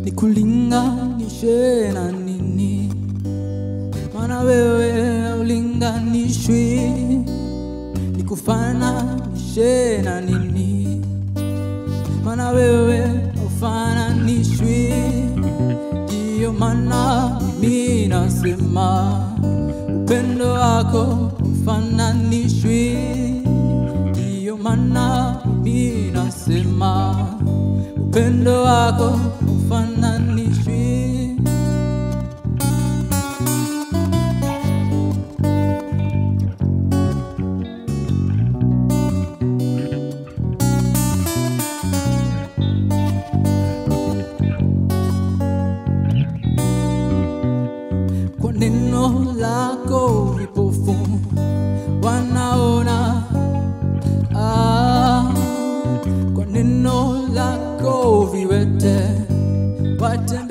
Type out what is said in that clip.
nikulinganishe na nini? Maana wewe haulinganishwi, nikufananishe na nini? Maana wewe haufananishwi, ndiyo maana mimi nasema upendo wako ufananishwi, ndiyo maana mimi nasema upendo wako ufananishwi. Kwa neno lako vipofu wanaona, ah, kwa neno lako viwete watembea.